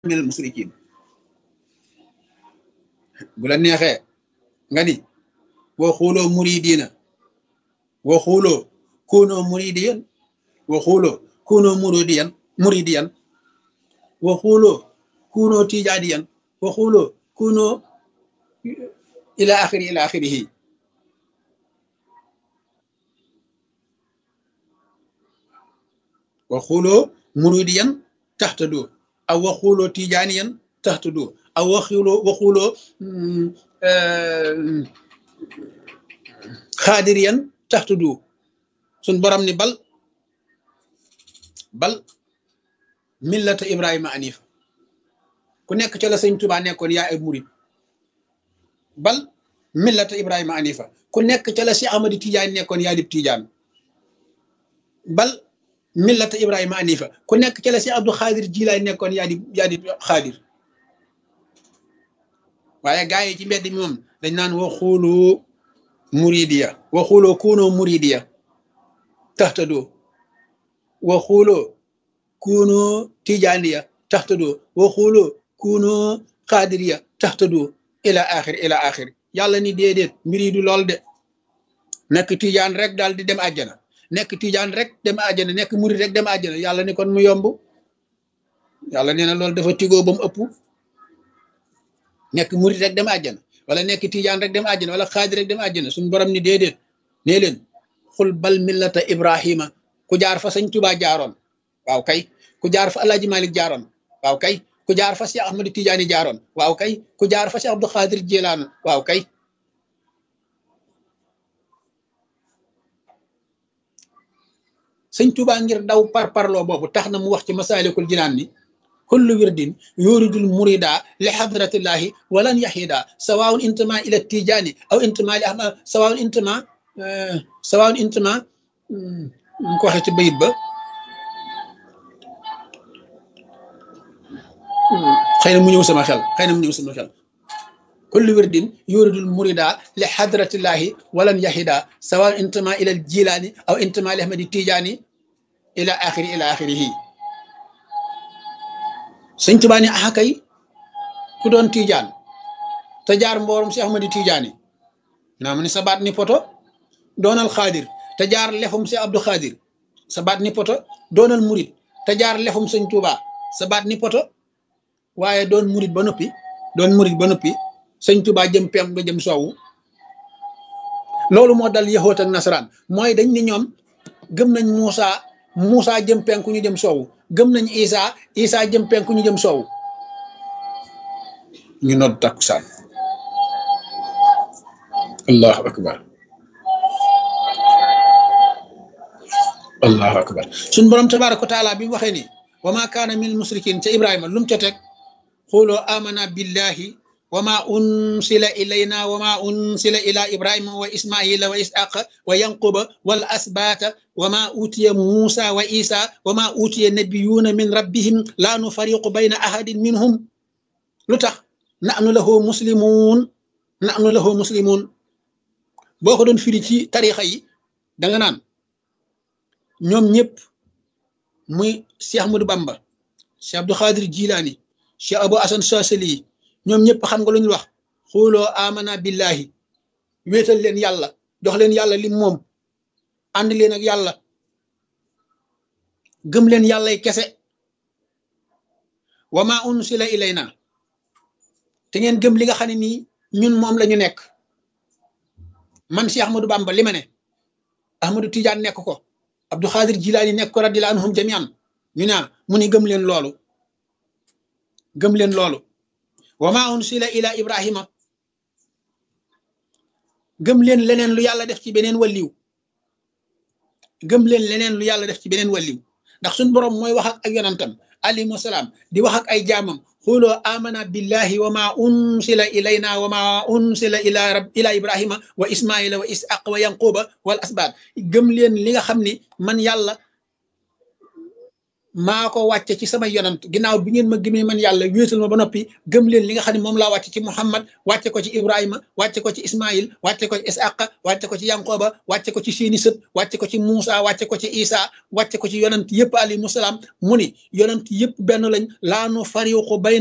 minal musrikin bu la neexee nga ni waxuloo muridina waxuloo kunoo muridiyan waxuloo kunoo muridiyan muridiyan waxuloo kunoo tijaadiyan waxuloo kunoo ila axiri ila axirihi waxuloo muridiyan taxtadoo aw waxuloo tijaaniyan taxtadoo aw waxuloo waxuloo xaadiriyan taxtadoo suñ borom ni bal bal millata ibrahima anifa ku nekk ca la sëñ tubaa nekkoon yaa ay murid bal millata ibrahima anifa ku nekk ca la si amadi tijaan nekkoon yaa dib tijaan bal millata ibrahima anifa ku nekk ca la si abdou xaadir jilaay nekkoon yaa di yaa di xaadir waaye gaa yi ci mbedd mi moom dañ naan waxuloo muridiya waxuloo kunoo muridiya taxtadoo waxuloo kunoo tijaaniya taxtadoo waxuloo kunoo xaadiriya taxtadoo ila axir ila axir yàlla ni déedéet mbir yi du lool de nekk tijaan rek daal di dem àjjana nekk tijaan rek dem àjjana nekk murid rek dem àjjana yàlla ni kon mu yomb yàlla nee na loolu dafa tigoo ba mu ëpp nekk murid rek dem àjjana wala nekk tijaan rek dem àjjana wala xaadir rek dem àjjana suñu borom ni déedéet nee leen xul bal millata ibrahima ku jaar fa sëñ Tuubaa jaaroon waaw kay ku jaar fa alaaji malik jaaroon waaw kay ku jaar fa Cheikh Ahmadu Tijaani jaaroon waaw kay ku jaar fa Cheikh Abdou Xaadir Jilaan waaw kay sëñ Tuubaa ngir daw par parloo boobu tax na mu wax ci masaalikul jinaan ni kullu wirdin yuridul murida li hadratillahi walan yahida sawaun intama ila tijaani aw intama li ahmad sawaun intama sawaun intama ñu ko waxee ci bayit ba xëy na mu ñëw sama xel xëy na mu ñëw sama xel kullu wirdin yuridul murida li hadratillahi walan yahida sawaun intama ila jilaani aw intama li ahmadi tijaani ila axiri ila axirihi sëñ Tuubaa ni axa kay ku doon tiijaan te jaar mboorum si Ahmadi Tijaani naa mu ni sa baat ni poto doonal xaadir te jaar lefum si Abdou Xaadir sa baat ni poto doonal murit te jaar lefum sëñ Tuubaa sa baat ni poto waaye doon murit ba noppi doon murit ba noppi sëñ Tuubaa jëm pem nga jëm soowu loolu moo dal yahoot ak nasaraan mooy dañ ni ñoom gëm nañ Muusa Muusa jëm penku ñu jëm soowu gëm nañ Isa Isa jëm penku ñu jëm soowu ñu nodd takkusaan allahu akbar allahu akbar suñ borom tabaraka wa taala bi mu waxee ni wa ma kaana min musrikin ca ibrahima lu mu ca teg xuloo amana billahi wa ma unsila ilayna wa ma unsila ila ibrahima wa ismaila wa isaqa wa yanquba wal asbata wa ma utiya musa wa isa wa ma utiya nabiyuna min rabbihim la nufariqu bayna ahadin minhum lu tax nahnu lahu muslimun nahnu lahu muslimun boo ko doon firi ci tarixa yi da nga naan ñoom ñëpp muy Cheikh Ahmadou Bamba Cheikh Abdou Khadir Jilani Cheikh Abou Hasan Sasali ñoom ñëpp xam nga lu ñu wax xooloo amana billahi wéetal leen yàlla jox leen yàlla lim moom ànd leen ak yàlla gëm leen yàllay kese wa ma unsila ilayna te ngeen gëm li nga xam ne nii ñun moom la ñu nekk man si Ahmadou Bamba li ma ne Ahmadou Tidiane nekk ko Abdou Khadir Jilaani nekk ko radiyallahu anhum jamian ñu naa mu ni gëm leen loolu gëm leen loolu wa ma unsila ila ibrahima gëm leen leneen lu yàlla def ci beneen walliw gëm leen leneen lu yàlla def ci beneen walliw ndax suñ boroom mooy wax ak ak yonantam alayhi salaam di wax ak ay jaamam xuloo amana billahi wa ma unsila ilayna wa ma unsila ila rab ila ibrahima wa ismaila wa ishaq wa yanquba wal asbaat gëm leen li nga xam ni man yàlla maa ko wàcce ci sama yonant ginnaaw bi ngeen ma gëmee man yàlla wéetal ma ba noppi gëm leen li nga xam ne moom laa wàcce ci muhammad wàcce ko ci ibrahima wàcce ko ci ismail wàcce ko ci isaqa wàcce ko ci yankoba wàcce ko ci seeni sët wàcce ko ci muusa wàcce ko ci isa wàcce ko ci yonant yëpp alayhimu salaam mu ni yonant yëpp benn lañ laa nu fariqu bay